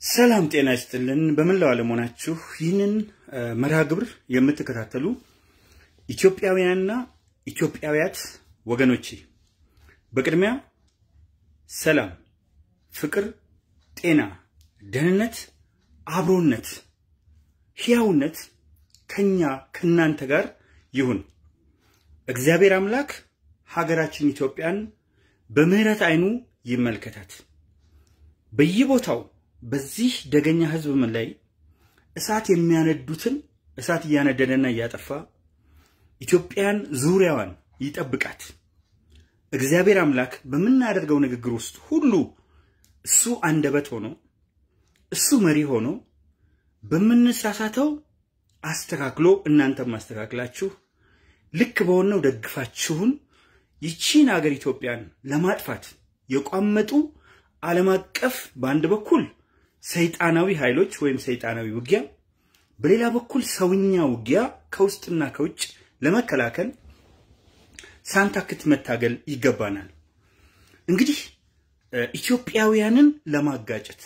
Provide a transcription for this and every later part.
ሰላም ጤና ይስጥልን። በመላው ዓለም ሆናችሁ ይህንን መርሃ ግብር የምትከታተሉ ኢትዮጵያውያንና ኢትዮጵያውያት ወገኖቼ በቅድሚያ ሰላም፣ ፍቅር፣ ጤና፣ ደህንነት፣ አብሮነት፣ ሕያውነት ከኛ ከእናንተ ጋር ይሁን። እግዚአብሔር አምላክ ሀገራችን ኢትዮጵያን በምሕረት ዓይኑ ይመልከታት። በየቦታው በዚህ ደገኛ ሕዝብ ምን ላይ እሳት የሚያነዱትን እሳት እያነደደና እያጠፋ ኢትዮጵያን ዙሪያዋን ይጠብቃት። እግዚአብሔር አምላክ በምናደርገው ንግግር ውስጥ ሁሉ እሱ አንደበት ሆኖ እሱ መሪ ሆኖ በምንሳሳተው አስተካክሎ እናንተም ማስተካክላችሁ ልክ በሆነው ደግፋችሁን ይቺን ሀገር ኢትዮጵያን ለማጥፋት የቋመጡ ዓለም አቀፍ በአንድ በኩል ሰይጣናዊ ኃይሎች ወይም ሰይጣናዊ ውጊያ፣ በሌላ በኩል ሰውኛ ውጊያ ከውስጥና ከውጭ ለመከላከል ሳንታክት መታገል ይገባናል። እንግዲህ ኢትዮጵያውያንን ለማጋጨት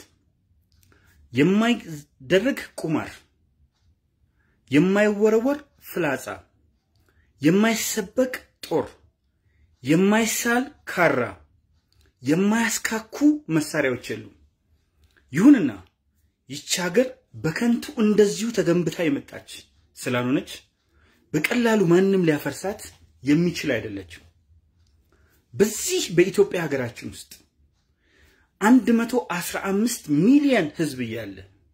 የማይደረግ ቁማር፣ የማይወረወር ፍላጻ፣ የማይሰበቅ ጦር፣ የማይሳል ካራ፣ የማያስካኩ መሳሪያዎች የሉም። ይሁንና ይቺ ሀገር በከንቱ እንደዚሁ ተገንብታ የመጣች ስላልሆነች በቀላሉ ማንም ሊያፈርሳት የሚችል አይደለችም። በዚህ በኢትዮጵያ ሀገራችን ውስጥ አንድ መቶ አስራ አምስት ሚሊዮን ሕዝብ እያለ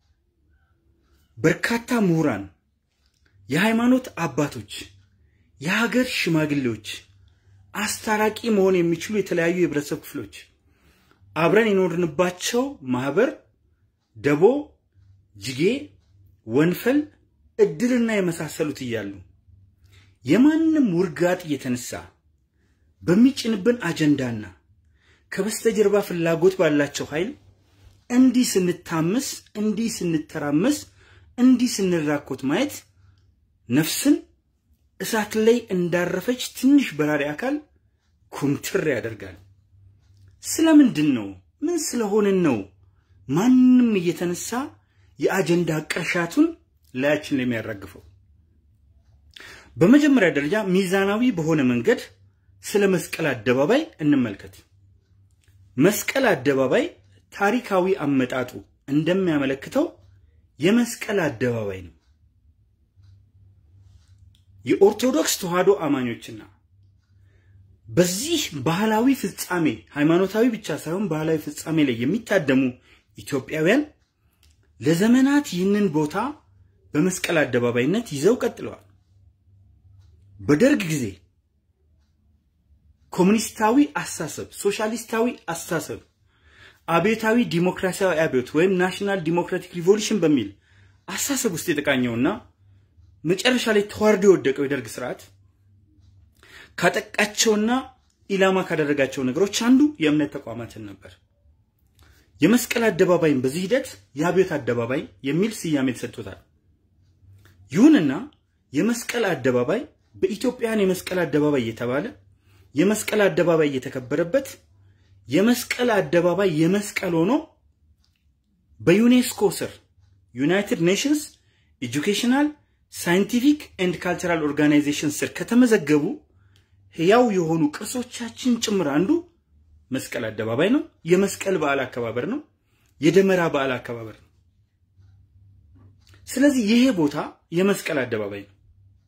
በርካታ ምሁራን፣ የሃይማኖት አባቶች፣ የሀገር ሽማግሌዎች፣ አስታራቂ መሆን የሚችሉ የተለያዩ የህብረተሰብ ክፍሎች አብረን የኖርንባቸው ማህበር፣ ደቦ፣ ጅጌ፣ ወንፈል፣ እድርና የመሳሰሉት እያሉ የማንም ውርጋጥ እየተነሳ በሚጭንብን አጀንዳና ከበስተጀርባ ፍላጎት ባላቸው ኃይል እንዲህ ስንታመስ፣ እንዲህ ስንተራመስ፣ እንዲህ ስንራኮት ማየት ነፍስን እሳት ላይ እንዳረፈች ትንሽ በራሪ አካል ኩምትር ያደርጋል። ስለምንድን ነው? ምን ስለሆንን ነው? ማንም እየተነሳ የአጀንዳ ቅርሻቱን ላያችን ላይ የሚያራግፈው? በመጀመሪያ ደረጃ ሚዛናዊ በሆነ መንገድ ስለ መስቀል አደባባይ እንመልከት። መስቀል አደባባይ ታሪካዊ አመጣጡ እንደሚያመለክተው የመስቀል አደባባይ ነው። የኦርቶዶክስ ተዋሕዶ አማኞችና በዚህ ባህላዊ ፍጻሜ ሃይማኖታዊ ብቻ ሳይሆን ባህላዊ ፍጻሜ ላይ የሚታደሙ ኢትዮጵያውያን ለዘመናት ይህንን ቦታ በመስቀል አደባባይነት ይዘው ቀጥለዋል። በደርግ ጊዜ ኮሙኒስታዊ አስተሳሰብ፣ ሶሻሊስታዊ አስተሳሰብ፣ አብዮታዊ ዲሞክራሲያዊ አብዮት ወይም ናሽናል ዲሞክራቲክ ሪቮሉሽን በሚል አስተሳሰብ ውስጥ የተቃኘውና መጨረሻ ላይ ተዋርዶ የወደቀው የደርግ ስርዓት ካጠቃቸውና ኢላማ ካደረጋቸው ነገሮች አንዱ የእምነት ተቋማትን ነበር። የመስቀል አደባባይም በዚህ ሂደት የአብዮት አደባባይ የሚል ስያሜ ተሰጥቶታል። ይሁንና የመስቀል አደባባይ በኢትዮጵያን የመስቀል አደባባይ እየተባለ የመስቀል አደባባይ እየተከበረበት የመስቀል አደባባይ የመስቀል ሆኖ በዩኔስኮ ስር ዩናይትድ ኔሽንስ ኤጁኬሽናል ሳይንቲፊክ ኤንድ ካልቸራል ኦርጋናይዜሽን ስር ከተመዘገቡ ሕያው የሆኑ ቅርሶቻችን ጭምር አንዱ መስቀል አደባባይ ነው። የመስቀል በዓል አከባበር ነው። የደመራ በዓል አከባበር ነው። ስለዚህ ይሄ ቦታ የመስቀል አደባባይ ነው።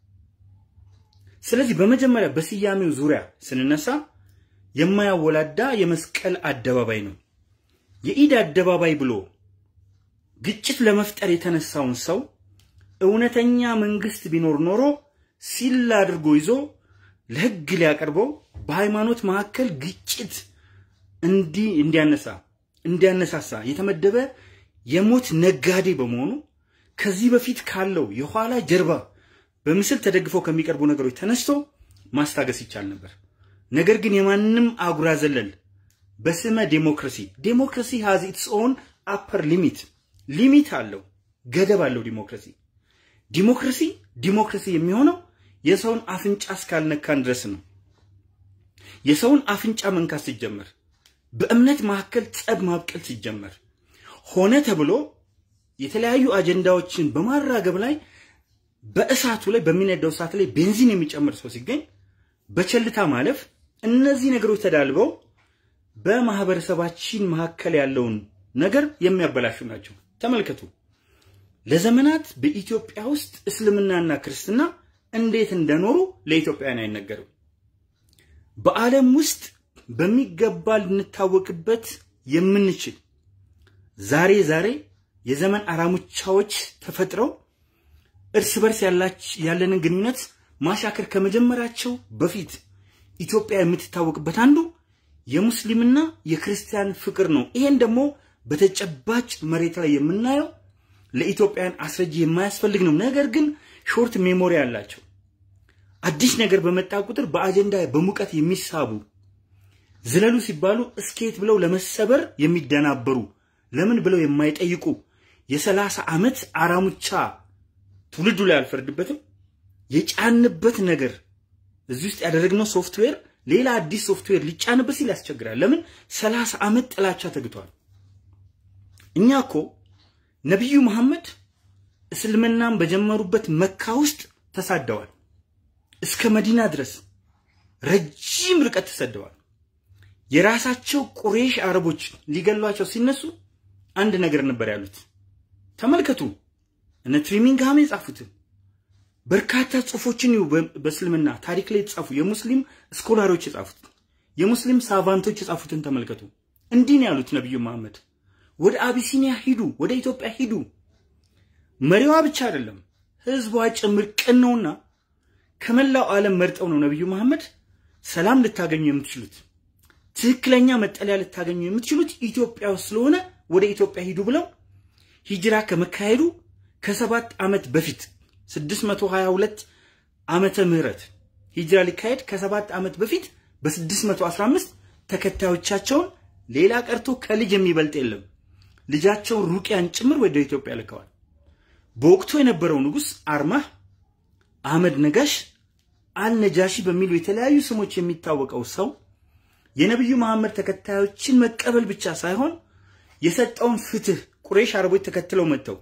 ስለዚህ በመጀመሪያ በስያሜው ዙሪያ ስንነሳ የማያወላዳ የመስቀል አደባባይ ነው። የኢድ አደባባይ ብሎ ግጭት ለመፍጠር የተነሳውን ሰው እውነተኛ መንግስት ቢኖር ኖሮ ሲል አድርጎ ይዞ ለሕግ ሊያቀርበው በሃይማኖት መካከል ግጭት እንዲህ እንዲያነሳ እንዲያነሳሳ የተመደበ የሞት ነጋዴ በመሆኑ ከዚህ በፊት ካለው የኋላ ጀርባ በምስል ተደግፈው ከሚቀርቡ ነገሮች ተነስቶ ማስታገስ ይቻል ነበር። ነገር ግን የማንም አጉራ ዘለል በስመ ዴሞክራሲ ዴሞክራሲ ሃዝ ኢትስ ኦን አፐር ሊሚት ሊሚት አለው፣ ገደብ አለው። ዲሞክራሲ ዲሞክራሲ ዲሞክራሲ የሚሆነው የሰውን አፍንጫ እስካልነካን ድረስ ነው። የሰውን አፍንጫ መንካት ሲጀመር፣ በእምነት መካከል ጸብ ማብቀል ሲጀመር፣ ሆነ ተብሎ የተለያዩ አጀንዳዎችን በማራገብ ላይ በእሳቱ ላይ በሚነዳው እሳት ላይ ቤንዚን የሚጨምር ሰው ሲገኝ በቸልታ ማለፍ እነዚህ ነገሮች ተዳልበው በማህበረሰባችን መካከል ያለውን ነገር የሚያበላሹ ናቸው። ተመልከቱ። ለዘመናት በኢትዮጵያ ውስጥ እስልምናና ክርስትና እንዴት እንደኖሩ ለኢትዮጵያውያን አይነገርም። በዓለም ውስጥ በሚገባ ልንታወቅበት የምንችል ዛሬ ዛሬ የዘመን አራሙቻዎች ተፈጥረው እርስ በርስ ያለንን ግንኙነት ማሻከር ከመጀመራቸው በፊት ኢትዮጵያ የምትታወቅበት አንዱ የሙስሊምና የክርስቲያን ፍቅር ነው። ይሄን ደግሞ በተጨባጭ መሬት ላይ የምናየው ለኢትዮጵያን አስረጂ የማያስፈልግ ነው። ነገር ግን ሾርት ሜሞሪ አላቸው። አዲስ ነገር በመጣ ቁጥር በአጀንዳ በሙቀት የሚሳቡ ዝለሉ ሲባሉ እስኬት ብለው ለመሰበር የሚደናበሩ ለምን ብለው የማይጠይቁ የሰላሳ ዓመት አራሙቻ ትውልዱ ላይ አልፈርድበትም። የጫንበት ነገር እዚህ ውስጥ ያደረግነው ሶፍትዌር ሌላ አዲስ ሶፍትዌር ሊጫንበት ሲል ያስቸግራል። ለምን ሰላሳ ዓመት ጥላቻ ተግቷል። እኛ እኮ ነቢዩ መሐመድ እስልምናን በጀመሩበት መካ ውስጥ ተሳደዋል። እስከ መዲና ድረስ ረጅም ርቀት ተሰደዋል። የራሳቸው ቁሬሽ አረቦች ሊገሏቸው ሲነሱ አንድ ነገር ነበር ያሉት። ተመልከቱ። እነ ትሪሚንግሃም የጻፉትን በርካታ ጽሁፎችን በእስልምና ታሪክ ላይ የተጻፉ የሙስሊም ስኮላሮች የጻፉት የሙስሊም ሳቫንቶች የጻፉትን ተመልከቱ። እንዲህ ነው ያሉት ነቢዩ መሐመድ ወደ አቢሲኒያ ሂዱ፣ ወደ ኢትዮጵያ ሂዱ። መሪዋ ብቻ አይደለም ህዝቧ ጭምር ቅን ነውና ከመላው ዓለም መርጠው ነው ነቢዩ መሐመድ ሰላም ልታገኙ የምትችሉት ትክክለኛ መጠለያ ልታገኙ የምትችሉት ኢትዮጵያ ውስጥ ስለሆነ ወደ ኢትዮጵያ ሂዱ ብለው ሂጅራ ከመካሄዱ ከሰባት ዓመት በፊት 622 ዓመተ ምህረት ሂጅራ ሊካሄድ ከሰባት ዓመት በፊት በ615 ተከታዮቻቸውን ሌላ ቀርቶ ከልጅ የሚበልጥ የለም ልጃቸውን ሩቅያን ጭምር ወደ ኢትዮጵያ ልከዋል። በወቅቱ የነበረው ንጉሥ አርማህ አህመድ ነጋሽ አልነጃሺ በሚሉ የተለያዩ ስሞች የሚታወቀው ሰው የነቢዩ መሐመድ ተከታዮችን መቀበል ብቻ ሳይሆን የሰጠውን ፍትህ ቁሬሽ አረቦች ተከትለው መጥተው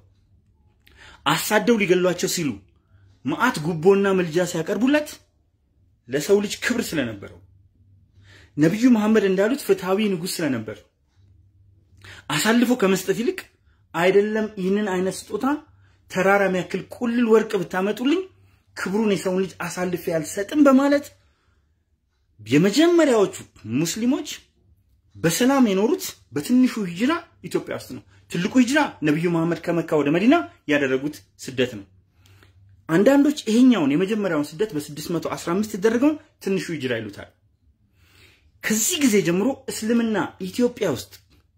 አሳደው ሊገሏቸው ሲሉ መዓት ጉቦና ምልጃ ሲያቀርቡለት ለሰው ልጅ ክብር ስለነበረው ነቢዩ መሐመድ እንዳሉት ፍትሃዊ ንጉሥ ስለነበር አሳልፎ ከመስጠት ይልቅ አይደለም ይህንን አይነት ስጦታ ተራራ የሚያክል ቁልል ወርቅ ብታመጡልኝ ክብሩን የሰውን ልጅ አሳልፌ አልሰጥም በማለት የመጀመሪያዎቹ ሙስሊሞች በሰላም የኖሩት በትንሹ ሂጅራ ኢትዮጵያ ውስጥ ነው። ትልቁ ሂጅራ ነቢዩ መሐመድ ከመካ ወደ መዲና ያደረጉት ስደት ነው። አንዳንዶች ይሄኛውን የመጀመሪያውን ስደት በ615 የተደረገውን ትንሹ ሂጅራ ይሉታል። ከዚህ ጊዜ ጀምሮ እስልምና ኢትዮጵያ ውስጥ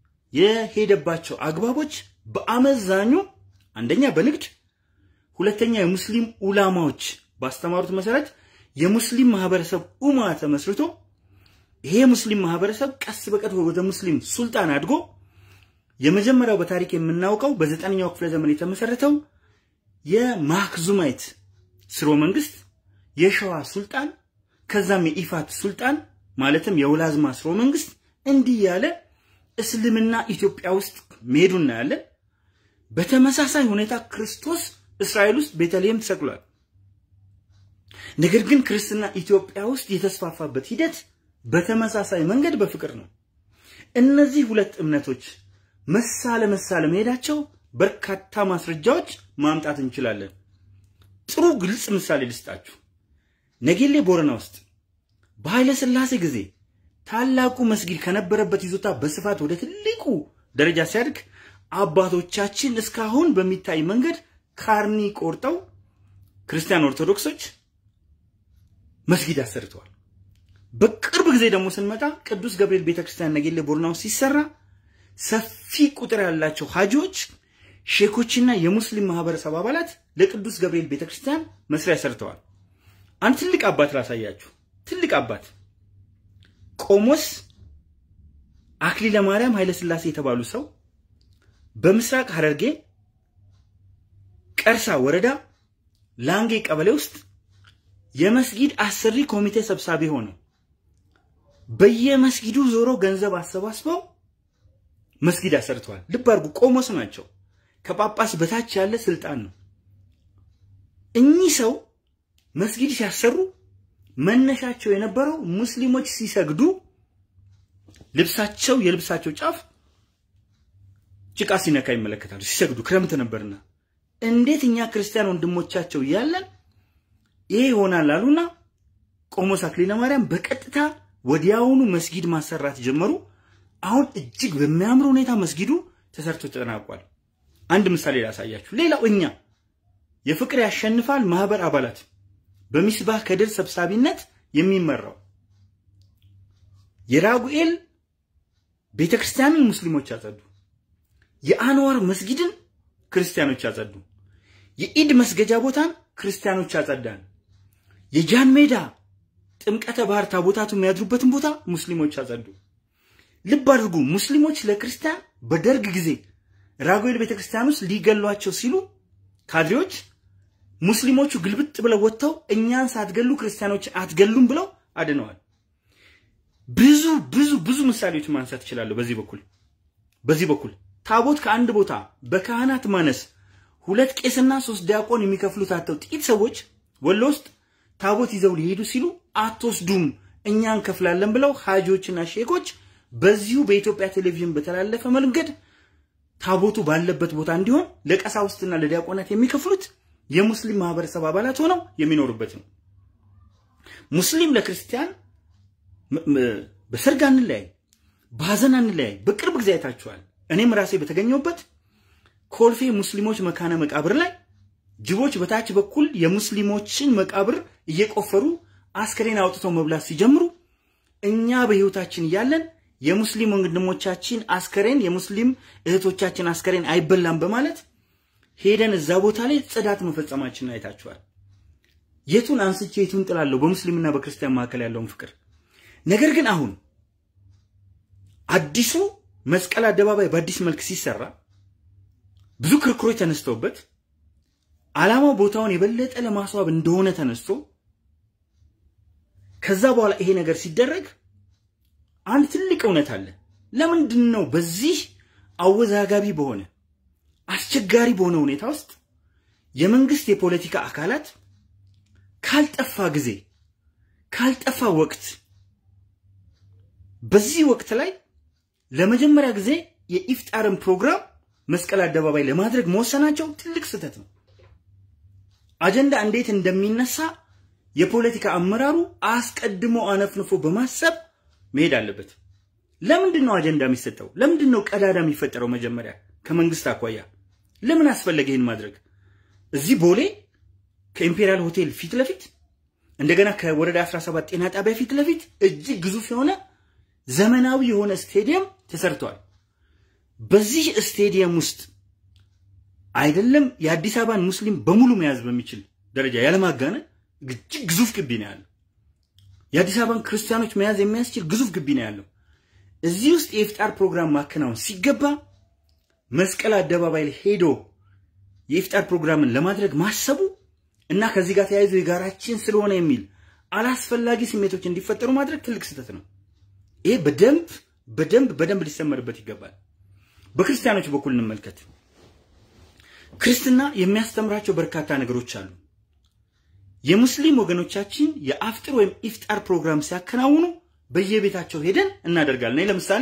የሄደባቸው አግባቦች በአመዛኙ አንደኛ በንግድ ሁለተኛ የሙስሊም ኡላማዎች ባስተማሩት መሰረት የሙስሊም ማህበረሰብ ኡማ ተመስርቶ ይሄ ሙስሊም ማህበረሰብ ቀስ በቀስ ወደ ሙስሊም ሱልጣን አድጎ የመጀመሪያው በታሪክ የምናውቀው በዘጠነኛው ክፍለ ዘመን የተመሰረተው የማክዙማይት ስርወ መንግስት የሸዋ ሱልጣን ከዛም የኢፋት ሱልጣን ማለትም የውላዝማ ስርወ መንግስት እንዲህ ያለ እስልምና ኢትዮጵያ ውስጥ መሄዱ እናያለን። በተመሳሳይ ሁኔታ ክርስቶስ እስራኤል ውስጥ ቤተልሔም ተሰቅሏል። ነገር ግን ክርስትና ኢትዮጵያ ውስጥ የተስፋፋበት ሂደት በተመሳሳይ መንገድ በፍቅር ነው። እነዚህ ሁለት እምነቶች መሳ ለመሳ ለመሄዳቸው በርካታ ማስረጃዎች ማምጣት እንችላለን። ጥሩ ግልጽ ምሳሌ ልስጣችሁ። ነጌሌ ቦረና ውስጥ በኃይለ ሥላሴ ጊዜ ታላቁ መስጊድ ከነበረበት ይዞታ በስፋት ወደ ትልቁ ደረጃ ሲያድግ አባቶቻችን እስካሁን በሚታይ መንገድ ካርኒ ቆርጠው ክርስቲያን ኦርቶዶክሶች መስጊድ አሰርተዋል። በቅርብ ጊዜ ደግሞ ስንመጣ ቅዱስ ገብርኤል ቤተክርስቲያን ነጌሌ ቦረና ውስጥ ሲሰራ ሰፊ ቁጥር ያላቸው ሀጂዎች፣ ሼኮችና የሙስሊም ማህበረሰብ አባላት ለቅዱስ ገብርኤል ቤተክርስቲያን መስሪያ ሰርተዋል። አንድ ትልቅ አባት ላሳያችሁ። ትልቅ አባት ቆሞስ አክሊለ ማርያም ኃይለ ሥላሴ የተባሉ ሰው በምስራቅ ሐረርጌ ቀርሳ ወረዳ ላንጌ ቀበሌ ውስጥ የመስጊድ አሰሪ ኮሚቴ ሰብሳቢ ሆነው በየመስጊዱ ዞሮ ገንዘብ አሰባስበው መስጊድ አሰርተዋል። ልብ አድርጉ፣ ቆሞስ ናቸው። ከጳጳስ በታች ያለ ስልጣን ነው። እኚህ ሰው መስጊድ ሲያሰሩ መነሻቸው የነበረው ሙስሊሞች ሲሰግዱ ልብሳቸው የልብሳቸው ጫፍ ጭቃ ሲነካ ይመለከታሉ። ሲሰግዱ ክረምት ነበርና እንዴት እኛ ክርስቲያን ወንድሞቻቸው እያለን ይሄ ይሆናል አሉና ቆሞስ አክሊለ ማርያም በቀጥታ ወዲያውኑ መስጊድ ማሰራት ጀመሩ። አሁን እጅግ በሚያምር ሁኔታ መስጊዱ ተሰርቶ ተጠናቋል። አንድ ምሳሌ ላሳያችሁ። ሌላው እኛ የፍቅር ያሸንፋል ማህበር አባላት በሚስባህ ከድር ሰብሳቢነት የሚመራው የራጉኤል ቤተክርስቲያንን ሙስሊሞች አጸዱ። የአንዋር መስጊድን ክርስቲያኖች አጸዱ። የኢድ መስገጃ ቦታን ክርስቲያኖች አጸዳን። የጃን ሜዳ ጥምቀተ ባህር ታቦታቱ የሚያድሩበትን ቦታ ሙስሊሞች አጸዱ። ልብ አድርጉ። ሙስሊሞች ለክርስቲያን በደርግ ጊዜ ራጉኤል ቤተክርስቲያን ውስጥ ሊገሏቸው ሲሉ ካድሬዎች ሙስሊሞቹ ግልብጥ ብለው ወጥተው እኛን ሳትገሉ ክርስቲያኖች አትገሉም ብለው አድነዋል። ብዙ ብዙ ብዙ ምሳሌዎች ማንሳት እችላለሁ። በዚህ በኩል በዚህ በኩል ታቦት ከአንድ ቦታ በካህናት ማነስ ሁለት ቄስና ሶስት ዲያቆን የሚከፍሉት አጥተው ጥቂት ሰዎች ወሎ ውስጥ ታቦት ይዘው ሊሄዱ ሲሉ አትወስዱም እኛ እንከፍላለን ብለው ሀጂዎችና ሼኮች በዚሁ በኢትዮጵያ ቴሌቪዥን በተላለፈ መንገድ ታቦቱ ባለበት ቦታ እንዲሆን ለቀሳውስትና ለዲያቆናት የሚከፍሉት የሙስሊም ማህበረሰብ አባላት ሆነው የሚኖሩበት ነው። ሙስሊም ለክርስቲያን በሰርግ አንለያይ፣ በሀዘን አንለያይ። በቅርብ ጊዜ አይታችኋል። እኔም ራሴ በተገኘሁበት ኮልፌ ሙስሊሞች መካነ መቃብር ላይ ጅቦች በታች በኩል የሙስሊሞችን መቃብር እየቆፈሩ አስከሬን አውጥተው መብላት ሲጀምሩ እኛ በህይወታችን እያለን የሙስሊም ወንድሞቻችን አስከሬን የሙስሊም እህቶቻችን አስከሬን አይበላም በማለት ሄደን እዛ ቦታ ላይ ጽዳት መፈጸማችንን አይታችኋል። የቱን አንስቼ የቱን ጥላለሁ? በሙስሊምና በክርስቲያን መካከል ያለውን ፍቅር። ነገር ግን አሁን አዲሱ መስቀል አደባባይ በአዲስ መልክ ሲሰራ ብዙ ክርክሮች ተነስተውበት ዓላማው ቦታውን የበለጠ ለማስዋብ እንደሆነ ተነስቶ ከዛ በኋላ ይሄ ነገር ሲደረግ አንድ ትልቅ እውነት አለ። ለምንድን ነው በዚህ አወዛጋቢ በሆነ አስቸጋሪ በሆነ ሁኔታ ውስጥ የመንግስት የፖለቲካ አካላት ካልጠፋ ጊዜ ካልጠፋ ወቅት በዚህ ወቅት ላይ ለመጀመሪያ ጊዜ የኢፍጣርን ፕሮግራም መስቀል አደባባይ ለማድረግ መወሰናቸው ትልቅ ስህተት ነው። አጀንዳ እንዴት እንደሚነሳ የፖለቲካ አመራሩ አስቀድሞ አነፍንፎ በማሰብ መሄድ አለበት። ለምንድን ነው አጀንዳ የሚሰጠው? ለምንድን ነው ቀዳዳ የሚፈጠረው? መጀመሪያ ከመንግስት አኳያ ለምን አስፈለገ ይህን ማድረግ? እዚህ ቦሌ ከኢምፔሪያል ሆቴል ፊት ለፊት እንደገና ከወረዳ 17 ጤና ጣቢያ ፊት ለፊት እጅግ ግዙፍ የሆነ ዘመናዊ የሆነ ስቴዲየም ተሰርቷል። በዚህ ስቴዲየም ውስጥ አይደለም የአዲስ አበባን ሙስሊም በሙሉ መያዝ በሚችል ደረጃ ያለማጋነን እጅግ ግዙፍ ግቢ ነው ያለው። የአዲስ አበባን ክርስቲያኖች መያዝ የሚያስችል ግዙፍ ግቢ ነው ያለው። እዚህ ውስጥ የኢፍጣር ፕሮግራም ማከናወን ሲገባ መስቀል አደባባይ ላይ ሄዶ የኢፍጣር ፕሮግራምን ለማድረግ ማሰቡ እና ከዚህ ጋር ተያይዞ የጋራችን ስለሆነ የሚል አላስፈላጊ ስሜቶች እንዲፈጠሩ ማድረግ ትልቅ ስህተት ነው። ይሄ በደንብ በደንብ በደንብ ሊሰመርበት ይገባል። በክርስቲያኖች በኩል እንመልከት። ክርስትና የሚያስተምራቸው በርካታ ነገሮች አሉ። የሙስሊም ወገኖቻችን የአፍጥር ወይም ኢፍጣር ፕሮግራም ሲያከናውኑ በየቤታቸው ሄደን እናደርጋለን። እኔ ለምሳሌ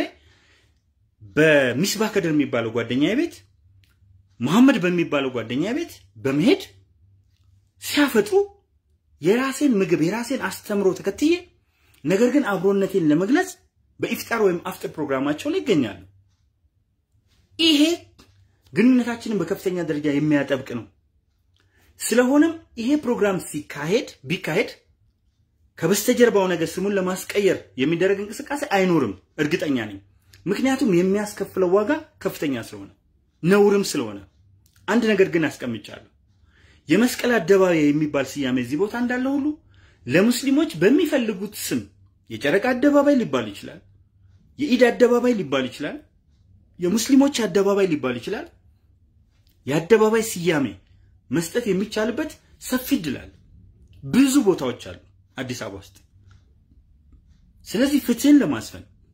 በሚስባህ ከድር የሚባለው ጓደኛ ቤት፣ መሐመድ በሚባለው ጓደኛ ቤት በመሄድ ሲያፈጥሩ የራሴን ምግብ የራሴን አስተምሮ ተከትዬ ነገር ግን አብሮነቴን ለመግለጽ በኢፍጣር ወይም አፍጥር ፕሮግራማቸው ላይ ይገኛሉ። ይሄ ግንኙነታችንን በከፍተኛ ደረጃ የሚያጠብቅ ነው። ስለሆነም ይሄ ፕሮግራም ሲካሄድ ቢካሄድ ከበስተጀርባው ነገር ስሙን ለማስቀየር የሚደረግ እንቅስቃሴ አይኖርም፣ እርግጠኛ ነኝ። ምክንያቱም የሚያስከፍለው ዋጋ ከፍተኛ ስለሆነ ነውርም ስለሆነ። አንድ ነገር ግን አስቀምጫለሁ። የመስቀል አደባባይ የሚባል ስያሜ እዚህ ቦታ እንዳለ ሁሉ ለሙስሊሞች በሚፈልጉት ስም የጨረቃ አደባባይ ሊባል ይችላል፣ የኢድ አደባባይ ሊባል ይችላል፣ የሙስሊሞች አደባባይ ሊባል ይችላል። የአደባባይ ስያሜ መስጠት የሚቻልበት ሰፊ እድል አለ። ብዙ ቦታዎች አሉ አዲስ አበባ ውስጥ። ስለዚህ ፍትህን ለማስፈን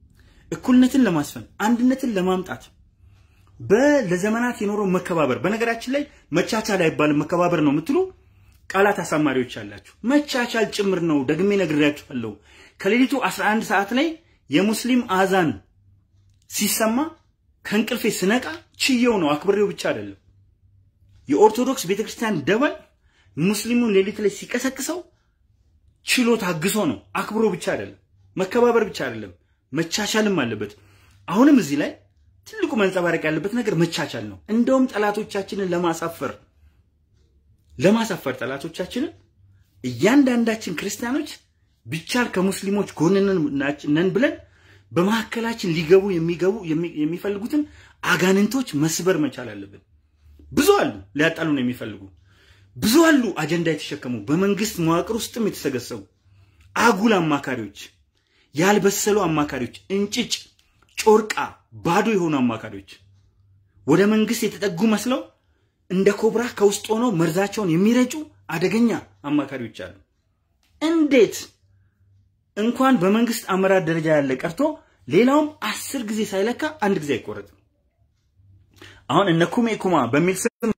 እኩልነትን ለማስፈን አንድነትን ለማምጣት ለዘመናት የኖረው መከባበር በነገራችን ላይ መቻቻል አይባልም መከባበር ነው የምትሉ ቃላት አሳማሪዎች አላችሁ። መቻቻል ጭምር ነው። ደግሜ ነግሬያችኋለሁ። ከሌሊቱ 11 ሰዓት ላይ የሙስሊም አዛን ሲሰማ ከእንቅልፌ ስነቃ ችየው ነው፣ አክብሬው ብቻ አይደለም። የኦርቶዶክስ ቤተክርስቲያን ደወል ሙስሊሙን ሌሊት ላይ ሲቀሰቅሰው ችሎ ታግሶ ነው፣ አክብሮ ብቻ አይደለም። መከባበር ብቻ አይደለም፣ መቻቻልም አለበት። አሁንም እዚህ ላይ ትልቁ መንጸባረቅ ያለበት ነገር መቻቻል ነው። እንደውም ጠላቶቻችንን ለማሳፈር ለማሳፈር ጠላቶቻችንን እያንዳንዳችን ክርስቲያኖች ቢቻል ከሙስሊሞች ጎን ነን ብለን በመካከላችን ሊገቡ የሚገቡ የሚፈልጉትን አጋንንቶች መስበር መቻል አለብን። ብዙ አሉ ሊያጣሉን የሚፈልጉ ብዙ አሉ አጀንዳ የተሸከሙ በመንግስት መዋቅር ውስጥም የተሰገሰቡ አጉል አማካሪዎች፣ ያልበሰሉ አማካሪዎች፣ እንጭጭ ጮርቃ ባዶ የሆኑ አማካሪዎች ወደ መንግስት የተጠጉ መስለው እንደ ኮብራ ከውስጥ ሆነው መርዛቸውን የሚረጩ አደገኛ አማካሪዎች አሉ። እንዴት እንኳን በመንግስት አመራር ደረጃ ያለ ቀርቶ ሌላውም አስር ጊዜ ሳይለካ አንድ ጊዜ አይቆረጥም። አሁን እነ ኩሜ ኩማ በሚል ስም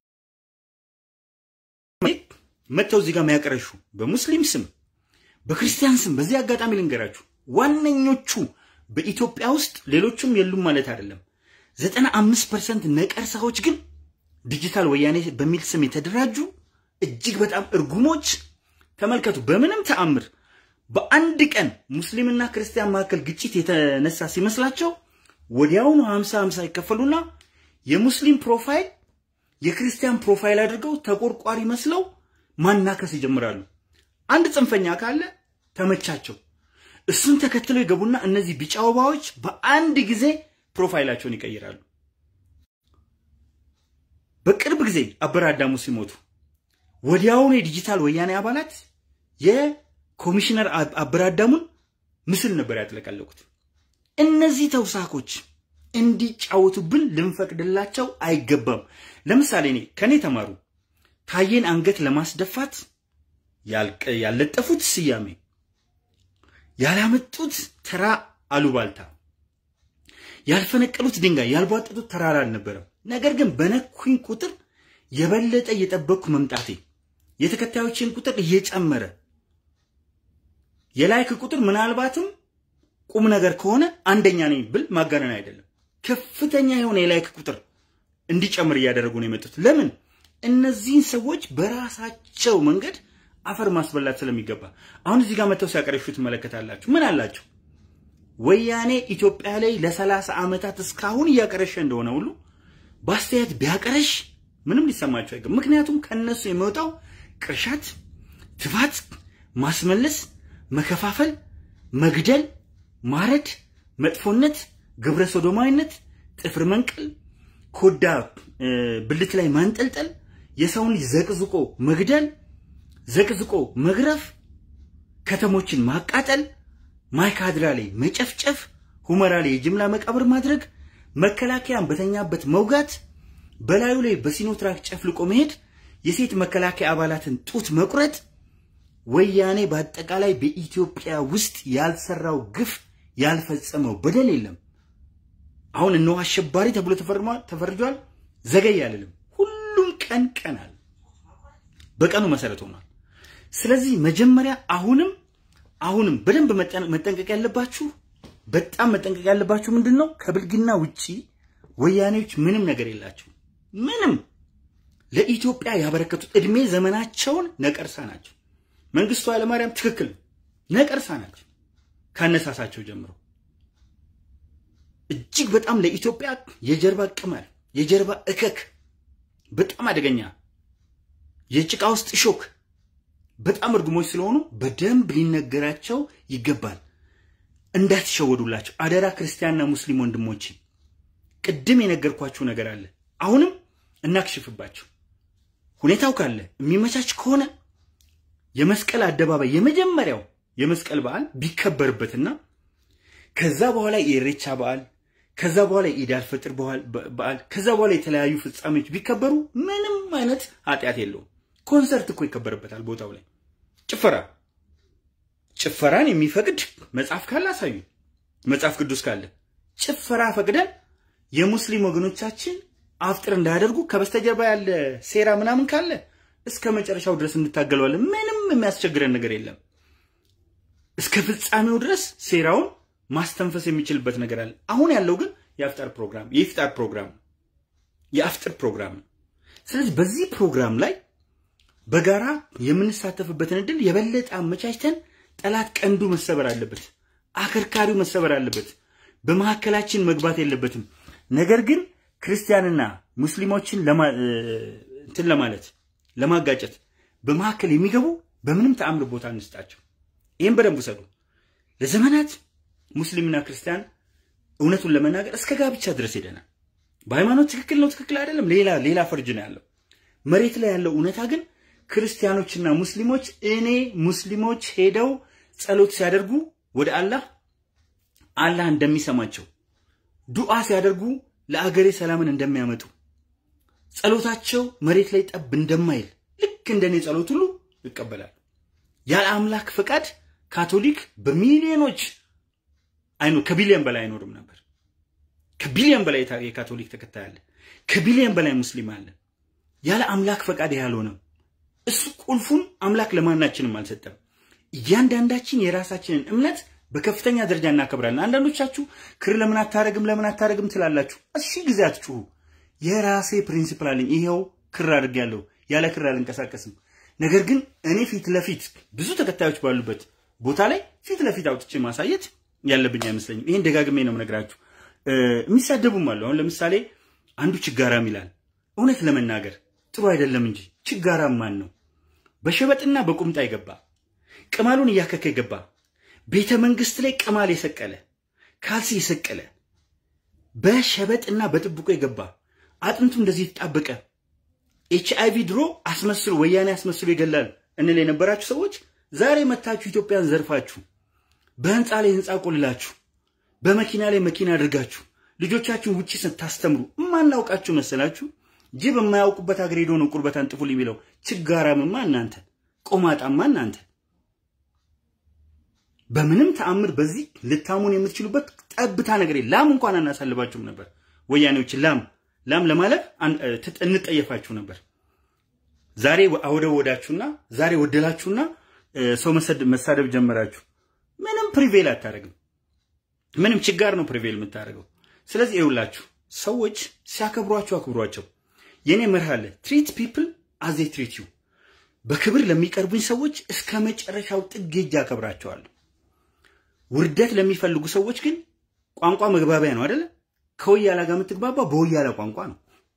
መጥተው እዚህ ጋር የሚያቀረሹ በሙስሊም ስም በክርስቲያን ስም በዚህ አጋጣሚ ልንገራችሁ ዋነኞቹ በኢትዮጵያ ውስጥ ሌሎቹም የሉም ማለት አይደለም። ዘጠና አምስት ፐርሰንት ነቀርሳዎች ግን ዲጂታል ወያኔ በሚል ስም የተደራጁ እጅግ በጣም እርጉሞች። ተመልከቱ። በምንም ተአምር በአንድ ቀን ሙስሊምና ክርስቲያን መካከል ግጭት የተነሳ ሲመስላቸው ወዲያውኑ ሀምሳ ሀምሳ ይከፈሉና የሙስሊም ፕሮፋይል የክርስቲያን ፕሮፋይል አድርገው ተቆርቋሪ መስለው ማናከስ ይጀምራሉ። አንድ ጽንፈኛ ካለ ተመቻቸው። እሱን ተከትለው ይገቡና እነዚህ ቢጫ ወባዎች በአንድ ጊዜ ፕሮፋይላቸውን ይቀይራሉ። በቅርብ ጊዜ አበረ አዳሙ ሲሞቱ ወዲያውኑ የዲጂታል ወያኔ አባላት የኮሚሽነር አበረ አዳሙን ምስል ነበር ያጥለቀለቁት። እነዚህ ተውሳኮች እንዲጫወቱብን ልንፈቅድላቸው አይገባም። ለምሳሌ እኔ ከኔ ተማሩ። ታዬን አንገት ለማስደፋት ያልለጠፉት ስያሜ ያላመጡት ተራ አሉባልታ ያልፈነቀሉት ድንጋይ ያልቧጠጡት ተራራ አልነበረም። ነገር ግን በነኩኝ ቁጥር የበለጠ እየጠበቅኩ መምጣቴ የተከታዮችን ቁጥር እየጨመረ የላይክ ቁጥር ምናልባትም ቁም ነገር ከሆነ አንደኛ ነኝ ብል ማጋነን አይደለም። ከፍተኛ የሆነ የላይክ ቁጥር እንዲጨምር እያደረጉ ነው የመጡት። ለምን? እነዚህን ሰዎች በራሳቸው መንገድ አፈር ማስበላት ስለሚገባ አሁን እዚህ ጋር መጥተው ሲያቀረሹ ትመለከታላችሁ። ምን አላቸው? ወያኔ ኢትዮጵያ ላይ ለሰላሳ ዓመታት እስካሁን እያቀረሸ እንደሆነ ሁሉ በአስተያየት ቢያቀረሽ ምንም ሊሰማቸው አይገባም። ምክንያቱም ከነሱ የሚወጣው ቅርሻት፣ ትፋት፣ ማስመለስ፣ መከፋፈል፣ መግደል፣ ማረድ፣ መጥፎነት፣ ግብረ ሶዶማዊነት፣ ጥፍር መንቀል፣ ኮዳ ብልት ላይ ማንጠልጠል፣ የሰውን ልጅ ዘቅዝቆ መግደል፣ ዘቅዝቆ መግረፍ፣ ከተሞችን ማቃጠል፣ ማይካድራ ላይ መጨፍጨፍ፣ ሁመራ ላይ የጅምላ መቃብር ማድረግ፣ መከላከያን በተኛበት መውጋት፣ በላዩ ላይ በሲኖትራክ ጨፍልቆ መሄድ፣ የሴት መከላከያ አባላትን ጡት መቁረጥ፣ ወያኔ በአጠቃላይ በኢትዮጵያ ውስጥ ያልሰራው ግፍ ያልፈጸመው በደል የለም። አሁን እነሆ አሸባሪ ተብሎ ተፈርጇል። ዘገይ አልልም። ሁሉም ቀን ቀን አለ፣ በቀኑ መሰረት ሆኗል። ስለዚህ መጀመሪያ አሁንም አሁንም በደንብ መጠንቀቅ ያለባችሁ በጣም መጠንቀቅ ያለባችሁ ምንድን ነው? ከብልግና ውጪ ወያኔዎች ምንም ነገር የላቸው። ምንም ለኢትዮጵያ ያበረከቱት እድሜ ዘመናቸውን ነቀርሳ ናቸው። መንግስቱ ኃይለማርያም ትክክል ነቀርሳ ናቸው። ካነሳሳቸው ጀምሮ እጅግ በጣም ለኢትዮጵያ የጀርባ ቅማል፣ የጀርባ እከክ፣ በጣም አደገኛ የጭቃ ውስጥ ሾክ በጣም እርጉሞች ስለሆኑ በደንብ ሊነገራቸው ይገባል። እንዳትሸወዱላቸው አደራ። ክርስቲያንና ሙስሊም ወንድሞቼ ቅድም የነገርኳችሁ ነገር አለ። አሁንም እናክሽፍባቸው። ሁኔታው ካለ የሚመቻች ከሆነ የመስቀል አደባባይ የመጀመሪያው የመስቀል በዓል ቢከበርበትና ከዛ በኋላ የኢሬቻ በዓል ከዛ በኋላ የኢድ አልፈጥር በዓል ከዛ በኋላ የተለያዩ ፍጻሜዎች ቢከበሩ ምንም አይነት ኃጢአት የለውም። ኮንሰርት እኮ ይከበርበታል ቦታው ላይ ጭፈራ ጭፈራን የሚፈቅድ መጽሐፍ ካለ አሳዩ። መጽሐፍ ቅዱስ ካለ ጭፈራ ፈቅደን የሙስሊም ወገኖቻችን አፍጥር እንዳያደርጉ ከበስተጀርባ ያለ ሴራ ምናምን ካለ እስከ መጨረሻው ድረስ እንታገለዋለን። ምንም የሚያስቸግረን ነገር የለም። እስከ ፍጻሜው ድረስ ሴራውን ማስተንፈስ የሚችልበት ነገር አለ። አሁን ያለው ግን የአፍጣር ፕሮግራም የኢፍጣር ፕሮግራም የአፍጥር ፕሮግራም ነው። ስለዚህ በዚህ ፕሮግራም ላይ በጋራ የምንሳተፍበትን እድል የበለጠ አመቻችተን ጠላት ቀንዱ መሰበር አለበት፣ አከርካሪው መሰበር አለበት። በመካከላችን መግባት የለበትም። ነገር ግን ክርስቲያንና ሙስሊሞችን እንትን ለማለት ለማጋጨት በመካከል የሚገቡ በምንም ተአምር ቦታ እንስጣቸው። ይህም በደንብ ውሰዱ። ለዘመናት ሙስሊምና ክርስቲያን እውነቱን ለመናገር እስከ ጋብቻ ድረስ ሄደናል። በሃይማኖት ትክክል ነው ትክክል አይደለም፣ ሌላ ሌላ ፈርጅ ነው ያለው። መሬት ላይ ያለው እውነታ ግን ክርስቲያኖችና ሙስሊሞች እኔ ሙስሊሞች ሄደው ጸሎት ሲያደርጉ ወደ አላህ አላህ እንደሚሰማቸው ዱዓ ሲያደርጉ ለአገሬ ሰላምን እንደሚያመጡ ጸሎታቸው መሬት ላይ ጠብ እንደማይል ልክ እንደኔ ጸሎት ሁሉ ይቀበላል። ያለ አምላክ ፈቃድ ካቶሊክ በሚሊዮኖች አይኖ ከቢሊዮን በላይ አይኖርም ነበር። ከቢሊዮን በላይ የካቶሊክ ተከታይ አለ። ከቢሊዮን በላይ ሙስሊም አለ። ያለ አምላክ ፈቃድ ያልሆነም እሱ ቁልፉን አምላክ ለማናችንም አልሰጠም። እያንዳንዳችን የራሳችንን እምነት በከፍተኛ ደረጃ እናከብራለን። አንዳንዶቻችሁ ክር ለምን አታረግም ለምን አታረግም ትላላችሁ። እሺ ጊዜ አትጩሁ። የራሴ ፕሪንሲፕል አለኝ። ይሄው ክር አድርጌያለሁ። ያለ ክር አልንቀሳቀስም። ነገር ግን እኔ ፊት ለፊት ብዙ ተከታዮች ባሉበት ቦታ ላይ ፊት ለፊት አውጥቼ ማሳየት ያለብኝ አይመስለኝም። ይሄን ደጋግሜ ነው የምነግራችሁ። የሚሳደቡም አሉ። አሁን ለምሳሌ አንዱ ችጋራም ይላል። እውነት ለመናገር ጥሩ አይደለም እንጂ ችጋራም ማን ነው? በሸበጥና በቁምጣ የገባ ቅማሉን እያከከ የገባ ቤተ መንግስት ላይ ቅማል የሰቀለ ካልሲ የሰቀለ በሸበጥና በጥብቆ የገባ አጥንቱ እንደዚህ የተጣበቀ ኤች አይቪ ድሮ አስመስሎ ወያኔ አስመስሎ ይገላል እንል የነበራችሁ ሰዎች ዛሬ መታችሁ ኢትዮጵያን ዘርፋችሁ በህንፃ ላይ ህንፃ ቆልላችሁ በመኪና ላይ መኪና አድርጋችሁ ልጆቻችሁን ውጭ ስታስተምሩ እማናውቃችሁ መሰላችሁ? ጅብ የማያውቁበት ሀገር ሄዶ ነው ቁርበት አንጥፉል የሚለው። ችጋራምማ እናንተ፣ ቆማጣማ እናንተ። በምንም ተአምር በዚህ ልታሙን የምትችሉበት ጠብታ ነገር ላም እንኳን አናሳልባችሁም ነበር። ወያኔዎች ላም ላም ለማለፍ እንጠየፋችሁ ነበር። ዛሬ አወደ ወዳችሁና ዛሬ ወደላችሁና ሰው መሳደብ ጀመራችሁ። ምንም ፕሪቬል አታደርግም። ምንም ችጋር ነው ፕሪቬል የምታደርገው። ስለዚህ ይኸውላችሁ ሰዎች ሲያከብሯችሁ አክብሯቸው። የኔ መርህ አለ። ትሪት ፒፕል አዜ ትሪት ዩ። በክብር ለሚቀርቡኝ ሰዎች እስከ መጨረሻው ጥግ ሄጄ አከብራቸዋለሁ። ውርደት ለሚፈልጉ ሰዎች ግን ቋንቋ መግባቢያ ነው አይደለ? ከወያላ ጋር የምትግባባ በወያላ ቋንቋ ነው።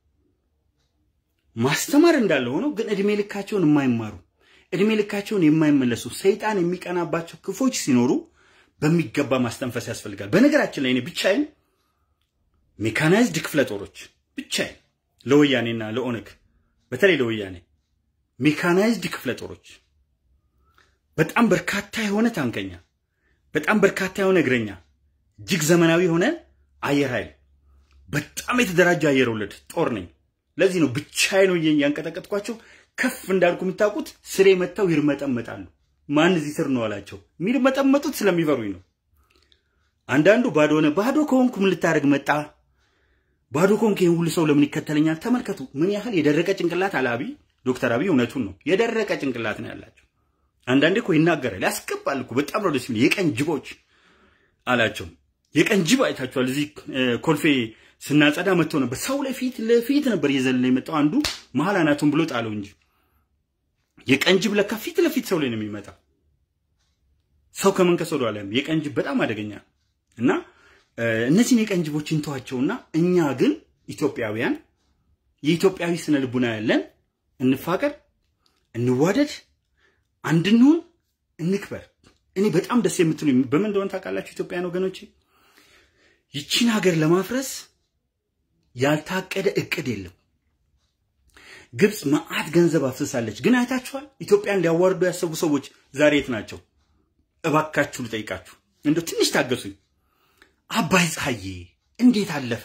ማስተማር እንዳለ ሆኖ ግን እድሜ ልካቸውን የማይማሩ እድሜ ልካቸውን የማይመለሱ ሰይጣን የሚቀናባቸው ክፎች ሲኖሩ በሚገባ ማስተንፈስ ያስፈልጋል። በነገራችን ላይ እኔ ብቻዬን ሜካናይዝድ ክፍለ ጦሮች ብቻዬን ለወያኔና ለኦነግ በተለይ ለወያኔ ሜካናይዝድ ክፍለ ጦሮች በጣም በርካታ የሆነ ታንከኛ፣ በጣም በርካታ የሆነ እግረኛ፣ እጅግ ዘመናዊ የሆነ አየር ኃይል፣ በጣም የተደራጀ አየር ወለድ ጦር ነኝ። ለዚህ ነው ብቻዬን ነው ያንቀጠቀጥኳቸው። ከፍ እንዳልኩ የምታውቁት ስሬ መጥተው ይርመጠመጣሉ። ማን እዚህ ስር ነው አላቸው። የሚርመጠመጡት ስለሚፈሩኝ ነው። አንዳንዱ ባዶ ሆነ። ባዶ ከሆንኩ ምን ልታደርግ መጣ? ባዶ ከሆንክ ይህን ሁሉ ሰው ለምን ይከተለኛል? ተመልከቱ ምን ያህል የደረቀ ጭንቅላት አለ አብይ። ዶክተር አብይ እውነቱን ነው፣ የደረቀ ጭንቅላት ነው ያላቸው። አንዳንዴ እኮ ይናገራል፣ ያስገባል እኮ በጣም ነው ደስ የሚል። የቀን ጅቦች አላቸው። የቀን ጅብ አይታችኋል። እዚህ ኮልፌ ስናጸዳ መጥቶ ነበር። ሰው ለፊት ለፊት ነበር እየዘለለ የመጣው። አንዱ መሀል አናቱን ብሎ ጣለው እንጂ የቀን ጅብ ለካ ፊት ለፊት ሰው ላይ ነው የሚመጣው። ሰው ከመንከስ ወደ ኋላ የቀን ጅብ በጣም አደገኛ እና እነዚህን የቀን ጅቦች እንተዋቸውና እኛ ግን ኢትዮጵያውያን የኢትዮጵያዊ ስነ ልቡና ያለን እንፋቀር፣ እንዋደድ፣ አንድንሁን፣ እንክበር። እኔ በጣም ደስ የምትሉ በምን እንደሆነ ታውቃላችሁ? ኢትዮጵያውያን ወገኖቼ ይቺን ሀገር ለማፍረስ ያልታቀደ እቅድ የለም። ግብፅ መዓት ገንዘብ አፍስሳለች። ግን አይታችኋል? ኢትዮጵያን ሊያዋርዱ ያሰቡ ሰዎች ዛሬ የት ናቸው? እባካችሁ ልጠይቃችሁ፣ እንደው ትንሽ ታገሱኝ። አባይ ፀሐዬ እንዴት አለፈ?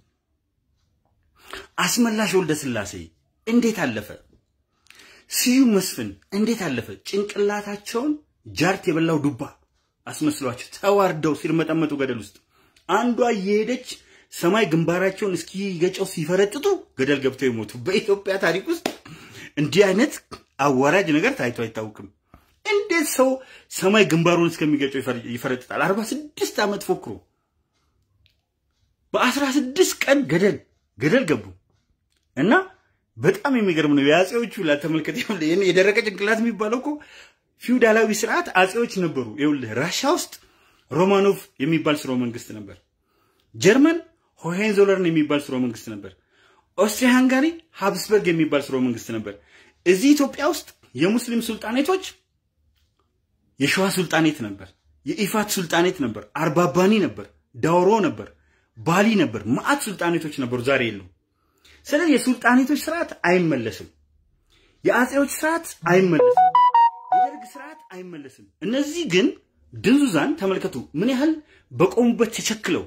አስመላሽ ወልደ ስላሴ እንዴት አለፈ? ስዩም መስፍን እንዴት አለፈ? ጭንቅላታቸውን ጃርት የበላው ዱባ አስመስሏቸው ተዋርደው ሲርመጠመጡ ገደል ውስጥ አንዷ እየሄደች ሰማይ ግንባራቸውን እስኪገጨው ሲፈረጥጡ ገደል ገብተው የሞቱ በኢትዮጵያ ታሪክ ውስጥ እንዲህ አይነት አዋራጅ ነገር ታይቶ አይታወቅም። እንዴት ሰው ሰማይ ግንባሩን እስከሚገጨው ይፈረጥጣል? አርባ ስድስት ዓመት ፎክሮ በአስራ ስድስት ቀን ገደል ገደል ገቡ እና በጣም የሚገርም ነው። የአጼዎቹ ላተመልከት የደረቀ ጭንቅላት የሚባለው እኮ ፊውዳላዊ ስርዓት አጼዎች ነበሩ። ይኸውልህ ራሻ ውስጥ ሮማኖቭ የሚባል ስርወ መንግስት ነበር። ጀርመን ሆሄንዞለርን የሚባል ስርወ መንግስት ነበር። ኦስትሪያ ሃንጋሪ ሃብስበርግ የሚባል ስርወ መንግስት ነበር። እዚህ ኢትዮጵያ ውስጥ የሙስሊም ሱልጣኔቶች የሸዋ ሱልጣኔት ነበር፣ የኢፋት ሱልጣኔት ነበር፣ አርባባኒ ነበር፣ ዳውሮ ነበር፣ ባሊ ነበር። ማአት ሱልጣኔቶች ነበሩ፣ ዛሬ የሉም። ስለዚህ የሱልጣኔቶች ስርዓት አይመለስም። የአጼዎች ስርዓት አይመለስም። የደርግ ስርዓት አይመለስም። እነዚህ ግን ድንዙዛን ተመልከቱ፣ ምን ያህል በቆሙበት ተቸክለው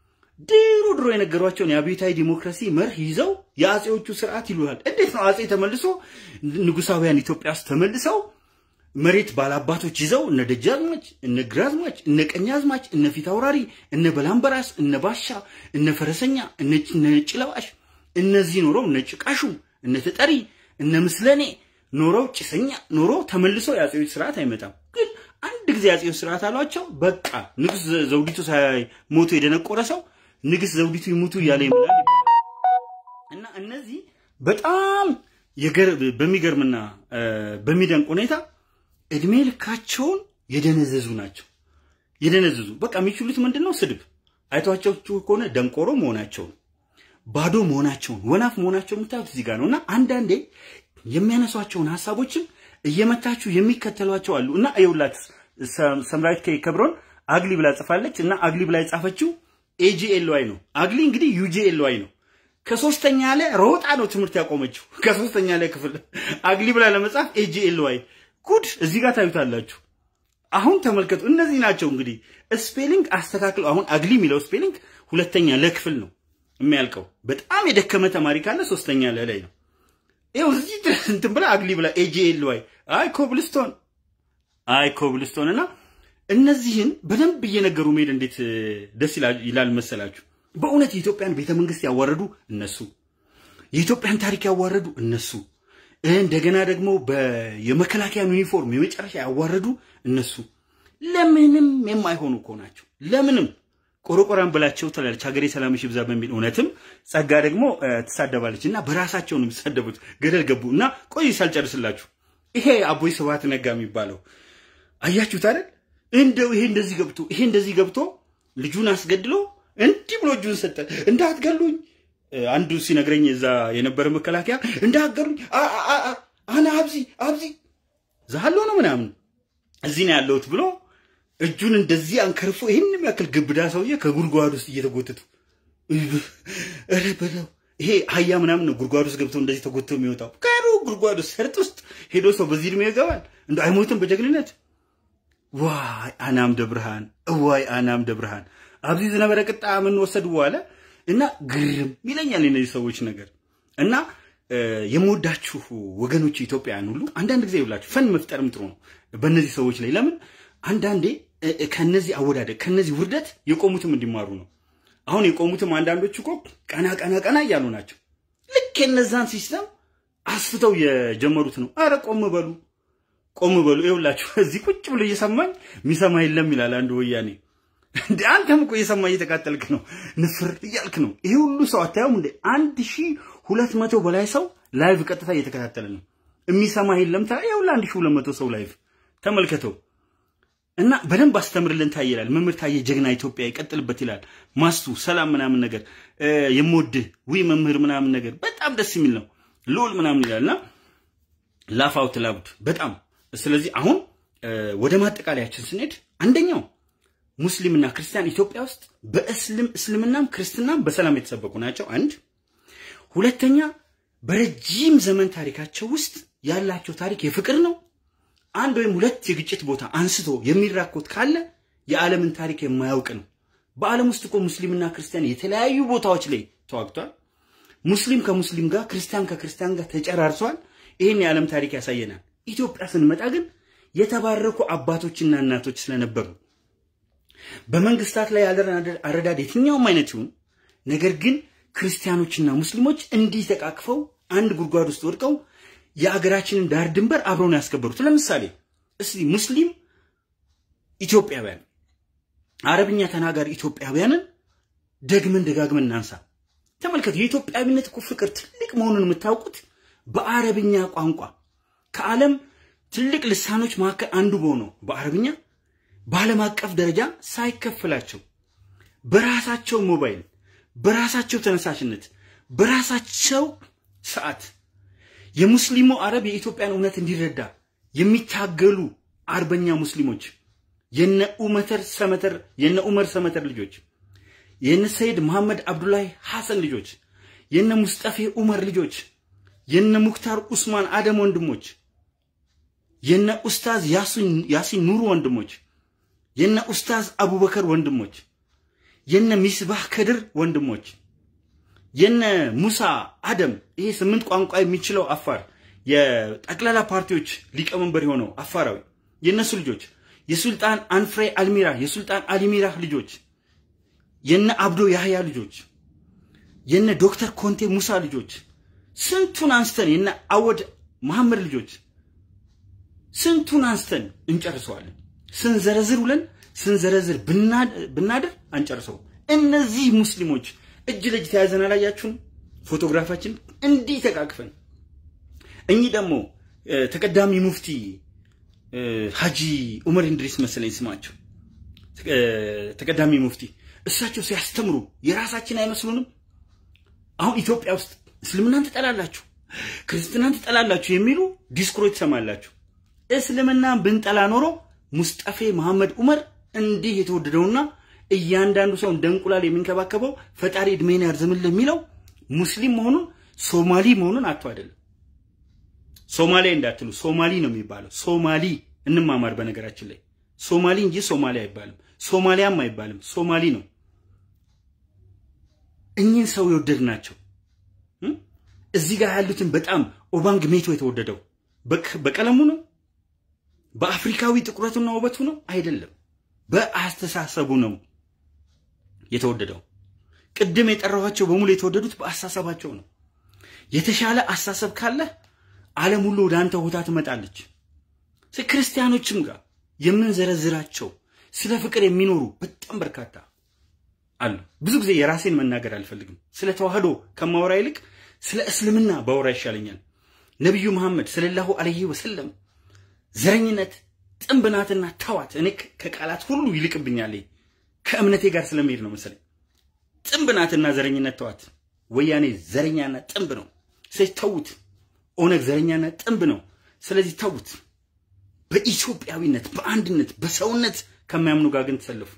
ድሮ ድሮ የነገሯቸውን የአብዮታዊ ዲሞክራሲ መርህ ይዘው የአጼዎቹ ስርዓት ይሉሃል። እንዴት ነው አጼ ተመልሶ ንጉሳውያን ኢትዮጵያ ውስጥ ተመልሰው መሬት ባላባቶች ይዘው እነ ደጃዝማች፣ እነ ግራዝማች፣ እነ ቀኛዝማች፣ እነ ፊት አውራሪ፣ እነ በላምበራስ፣ እነ ባሻ፣ እነ ፈረሰኛ፣ እነ ነጭ ለባሽ እነዚህ ኖረው እነ ጭቃሹ፣ እነ ተጠሪ፣ እነ ምስለኔ ኖረው ጭሰኛ ኖሮ ተመልሶ የአጼዎች ስርዓት አይመጣም። ግን አንድ ጊዜ የአጼዎች ስርዓት አሏቸው። በቃ ንጉስ ዘውዲቱ ሳይሞቱ የደነቆረ ሰው ንግስት ዘውዲቱ ይሙቱ እያለ ይምላል ይባላል። እና እነዚህ በጣም በሚገርምና በሚደንቅ ሁኔታ እድሜ ልካቸውን የደነዘዙ ናቸው። የደነዘዙ በቃ የሚችሉት ምንድን ነው? ስድብ። አይቷቸው ከሆነ ደንቆሮ መሆናቸውን ባዶ መሆናቸውን ወናፍ መሆናቸውን የምታዩት እዚህ ጋር ነው። እና አንዳንዴ የሚያነሷቸውን ሀሳቦችም እየመታችሁ የሚከተሏቸው አሉ። እና ይኸውላት ሰምራዊት ከብሮን አግሊ ብላ ጽፋለች። እና አግሊ ብላ የጻፈችው ኤጂኤልዋይ ነው። አግሊ እንግዲህ ዩጂኤልዋይ ነው። ከሶስተኛ ላይ ሮጣ ነው ትምህርት ያቆመችው። ከሶስተኛ ላይ ክፍል አግሊ ብላ ለመጻፍ ኤጂኤልዋይ ጉድ እዚህ ጋር ታዩታላችሁ። አሁን ተመልከቱ። እነዚህ ናቸው እንግዲህ ስፔሊንግ አስተካክለው። አሁን አግሊ የሚለው ስፔሊንግ ሁለተኛ ለክፍል ነው የሚያልቀው። በጣም የደከመ ተማሪ ካለ ሶስተኛ ለላይ ነው። ይኸው እዚህ ድረስ እንትን ብላ አግሊ ብላ ኤጂኤልዋይ አይ ኮብልስቶን አይ ኮብልስቶን እና እነዚህን በደንብ እየነገሩ መሄድ እንዴት ደስ ይላል መሰላችሁ። በእውነት የኢትዮጵያን ቤተ መንግስት ያዋረዱ እነሱ፣ የኢትዮጵያን ታሪክ ያዋረዱ እነሱ፣ እንደገና ደግሞ የመከላከያን ዩኒፎርም የመጨረሻ ያዋረዱ እነሱ። ለምንም የማይሆኑ እኮ ናቸው። ለምንም ቆረቆራን ብላቸው ትላለች ሀገሬ ሰላምሽ ይብዛ በሚል እውነትም ጸጋ ደግሞ ትሳደባለች እና በራሳቸው ነው የሚሳደቡት። ገደል ገቡ እና ቆይ ሳልጨርስላችሁ ይሄ አቦይ ስብሃት ነጋ የሚባለው አያችሁት አይደል? እንደው ይሄ እንደዚህ ገብቶ ይሄ እንደዚህ ገብቶ ልጁን አስገድሎ እንዲህ ብሎ እጁን ሰጠ። እንዳትገሉኝ አንዱ ሲነግረኝ እዛ የነበረ መከላከያ እንዳትገሉኝ አና አብዚ አብዚ ዛሃሎ ነው ምናምን እዚህ ነው ያለሁት ብሎ እጁን እንደዚህ አንከርፎ ይህን የሚያክል ግብዳ ሰውዬ ከጉድጓድ ውስጥ እየተጎተቱ ኧረ በለው ይሄ አህያ ምናምን ነው ጉድጓድ ውስጥ ገብቶ እንደዚህ ተጎትቶ የሚወጣው ከሩ ጉድጓድ ውስጥ ሰርጥ ውስጥ ሄዶ ሰው በዚህ እድሜ ይገባል እንደ አይሞትም በጀግንነት ዋይ አናም ደብርሃን እዋይ አናም ደብርሃን አብዚ ዝነበረ ቅጣ ምን ወሰድ በኋላ እና ግርም ይለኛል እነዚህ ሰዎች ነገር እና የምወዳችሁ ወገኖች ኢትዮጵያውያን ሁሉ አንዳንድ ጊዜ ይብላችሁ ፈን መፍጠርም ጥሩ ነው በእነዚህ ሰዎች ላይ ለምን አንዳንዴ ከነዚህ አወዳደቅ ከነዚህ ውርደት የቆሙትም እንዲማሩ ነው። አሁን የቆሙትም አንዳንዶች እኮ ቀና ቀና ቀና እያሉ ናቸው። ልክ የነዛን ሲስተም አስፍተው የጀመሩት ነው። አረ ቆም በሉ ቆም በሉ። ይኸውላችሁ እዚህ ቁጭ ብሎ እየሰማኝ የሚሰማ የለም ይላል አንዱ ወያኔ። እንደ አንተም እኮ እየሰማ እየተቃጠልክ ነው፣ ንፍር እያልክ ነው። ይሄ ሁሉ ሰው አታየውም እንደ አንድ ሺህ ሁለት መቶ በላይ ሰው ላይቭ ቀጥታ እየተከታተለ ነው። የሚሰማ የለም ታ ይኸውልህ አንድ ሺህ ሁለት መቶ ሰው ላይቭ ተመልከተው። እና በደንብ አስተምርልን ታዬ ይላል መምህር ታዬ ጀግና ኢትዮጵያ ይቀጥልበት ይላል። ማስቱ ሰላም ምናምን ነገር የምወድህ ዊ መምህር ምናምን ነገር በጣም ደስ የሚል ነው። ልዑል ምናምን ይላል እና ላፍ አውት ላውድ በጣም ስለዚህ አሁን ወደ ማጠቃለያችን ስንሄድ አንደኛው ሙስሊምና ክርስቲያን ኢትዮጵያ ውስጥ በእስልም እስልምናም ክርስትናም በሰላም የተሰበኩ ናቸው። አንድ ሁለተኛ በረጅም ዘመን ታሪካቸው ውስጥ ያላቸው ታሪክ የፍቅር ነው። አንድ ወይም ሁለት የግጭት ቦታ አንስቶ የሚራኮት ካለ የዓለምን ታሪክ የማያውቅ ነው። በዓለም ውስጥ እኮ ሙስሊምና ክርስቲያን የተለያዩ ቦታዎች ላይ ተዋግቷል። ሙስሊም ከሙስሊም ጋር፣ ክርስቲያን ከክርስቲያን ጋር ተጨራርሷል። ይህን የዓለም ታሪክ ያሳየናል። ኢትዮጵያ ስንመጣ ግን የተባረኩ አባቶችና እናቶች ስለነበሩ በመንግስታት ላይ ያለን አረዳድ የትኛውም አይነት ይሁን፣ ነገር ግን ክርስቲያኖችና ሙስሊሞች እንዲህ ተቃቅፈው አንድ ጉድጓድ ውስጥ ወድቀው የአገራችንን ዳር ድንበር አብረው ነው ያስከበሩት። ለምሳሌ እስቲ ሙስሊም ኢትዮጵያውያን፣ አረብኛ ተናጋሪ ኢትዮጵያውያንን ደግመን ደጋግመን እናንሳ። ተመልከቱ። የኢትዮጵያዊነት እኮ ፍቅር ትልቅ መሆኑን የምታውቁት በአረብኛ ቋንቋ ከዓለም ትልቅ ልሳኖች መካከል አንዱ በሆነው በአረብኛ በዓለም አቀፍ ደረጃ ሳይከፈላቸው በራሳቸው ሞባይል፣ በራሳቸው ተነሳሽነት፣ በራሳቸው ሰዓት የሙስሊሙ አረብ የኢትዮጵያን እውነት እንዲረዳ የሚታገሉ አርበኛ ሙስሊሞች የነ ኡመተር ሰመተር የነ ኡመር ሰመተር ልጆች የነ ሰይድ መሐመድ አብዱላሂ ሐሰን ልጆች የነ ሙስጠፌ ኡመር ልጆች የነ ሙክታር ኡስማን አደም ወንድሞች የነ ኡስታዝ ያሲን ኑሩ ወንድሞች የነ ኡስታዝ አቡበከር ወንድሞች የነ ሚስባህ ከድር ወንድሞች የነ ሙሳ አደም ይሄ ስምንት ቋንቋ የሚችለው አፋር የጠቅላላ ፓርቲዎች ሊቀመንበር የሆነው አፋራዊ የነሱ ልጆች የሱልጣን አንፍሬ አልሚራ የሱልጣን አሊሚራ ልጆች የነ አብዶ ያህያ ልጆች የነ ዶክተር ኮንቴ ሙሳ ልጆች ስንቱን አንስተን የነ አወድ መሐመድ ልጆች ስንቱን አንስተን እንጨርሰዋለን። ስንዘረዝር ውለን ስንዘረዝር ብናድር አንጨርሰው። እነዚህ ሙስሊሞች እጅ ለእጅ ተያዘን አላያችሁም? ፎቶግራፋችን እንዲህ ተቃቅፈን። እኚህ ደግሞ ተቀዳሚ ሙፍቲ ሀጂ ኡመር እንድሪስ መሰለኝ ስማቸው፣ ተቀዳሚ ሙፍቲ እሳቸው ሲያስተምሩ የራሳችን አይመስሉንም? አሁን ኢትዮጵያ ውስጥ እስልምናን ትጠላላችሁ፣ ክርስትናን ትጠላላችሁ የሚሉ ዲስኩሮች ትሰማላችሁ። እስልምናን ብንጠላ ኖሮ ሙስጠፌ መሐመድ ኡመር እንዲህ የተወደደውና እያንዳንዱ ሰው እንደ እንቁላል የሚንከባከበው ፈጣሪ እድሜን ያርዝምልህ የሚለው ሙስሊም መሆኑን ሶማሊ መሆኑን አቶ አይደለም። ሶማሊያ እንዳትሉ ሶማሊ ነው የሚባለው። ሶማሊ እንማማር። በነገራችን ላይ ሶማሊ እንጂ ሶማሊያ አይባልም፣ ሶማሊያም አይባልም። ሶማሊ ነው። እኚህን ሰው የወደድ ናቸው። እዚህ ጋር ያሉትን በጣም ኦባንግ ሜቶ የተወደደው በቀለሙ ነው በአፍሪካዊ ጥቁረቱና ውበቱ ነው አይደለም፣ በአስተሳሰቡ ነው የተወደደው። ቅድም የጠራኋቸው በሙሉ የተወደዱት በአስተሳሰባቸው ነው። የተሻለ አስተሳሰብ ካለህ ዓለም ሁሉ ወደ አንተ ቦታ ትመጣለች። ክርስቲያኖችም ጋር የምንዘረዝራቸው ስለ ፍቅር የሚኖሩ በጣም በርካታ አሉ። ብዙ ጊዜ የራሴን መናገር አልፈልግም። ስለ ተዋህዶ ከማወራ ይልቅ ስለ እስልምና ባወራ ይሻለኛል። ነቢዩ መሐመድ ሰለላሁ ዐለይሂ ወሰለም ዘረኝነት ጥንብ ናትና ተዋት። እኔ ከቃላት ሁሉ ይልቅብኛል። ከእምነቴ ጋር ስለመሄድ ነው መሰለኝ። ጥንብ ናትና ዘረኝነት ተዋት። ወያኔ ዘረኛና ጥንብ ነው። ስለዚህ ተዉት። ኦነግ ዘረኛና ጥንብ ነው። ስለዚህ ተዉት። በኢትዮጵያዊነት በአንድነት በሰውነት ከማያምኑ ጋር ግን ተሰለፉ።